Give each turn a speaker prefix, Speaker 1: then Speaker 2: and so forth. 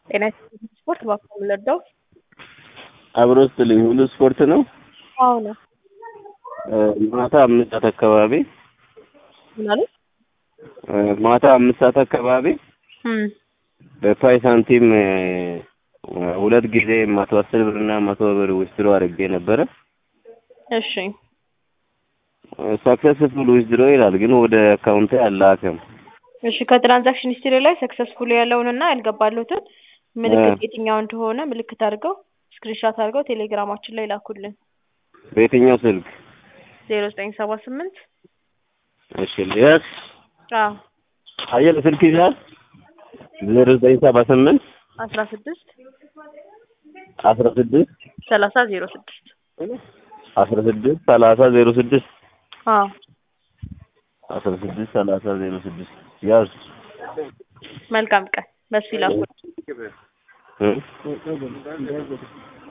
Speaker 1: ጤና ይስጥልኝ ስፖርት እባክዎ የምንወደው
Speaker 2: አብሮ ስትልኝ ሁሉ ስፖርት ነው።
Speaker 1: አዎ ነው።
Speaker 2: ማታ አምስት ሰዓት አካባቢ
Speaker 1: ምን አሉ?
Speaker 2: ማታ አምስት ሰዓት አካባቢ
Speaker 1: እም
Speaker 2: በፓይ ሳንቲም ሁለት ጊዜ መቶ አስር ብር እና መቶ ብር ዊዝድሮ አድርጌ ነበረ።
Speaker 1: እሺ
Speaker 2: ሰክሰስፉል ዊዝድሮ ይላል፣ ግን ወደ አካውንቴ አላከም።
Speaker 1: እሺ ከትራንዛክሽን ሂስትሪ ላይ ሰክሰስፉል ያለውንና ያልገባሉትን ምልክት የትኛው እንደሆነ ምልክት አድርገው ስክሪንሻት አድርገው ቴሌግራማችን ላይ ላኩልን።
Speaker 2: በየትኛው ስልክ?
Speaker 1: ዜሮ ዘጠኝ ሰባ ስምንት
Speaker 2: እሺ ልያዝ
Speaker 1: አዎ
Speaker 2: አየለ ስልክ ይዛል ዜሮ ዘጠኝ ሰባ ስምንት
Speaker 1: አስራ ስድስት
Speaker 2: አስራ ስድስት
Speaker 1: ሰላሳ ዜሮ ስድስት
Speaker 2: አስራ ስድስት ሰላሳ ዜሮ ስድስት
Speaker 1: አዎ
Speaker 2: አስራ ስድስት ሰላሳ ዜሮ ስድስት ያዝ
Speaker 1: መልካም ቀን በሱ ይላኩልን።
Speaker 2: እ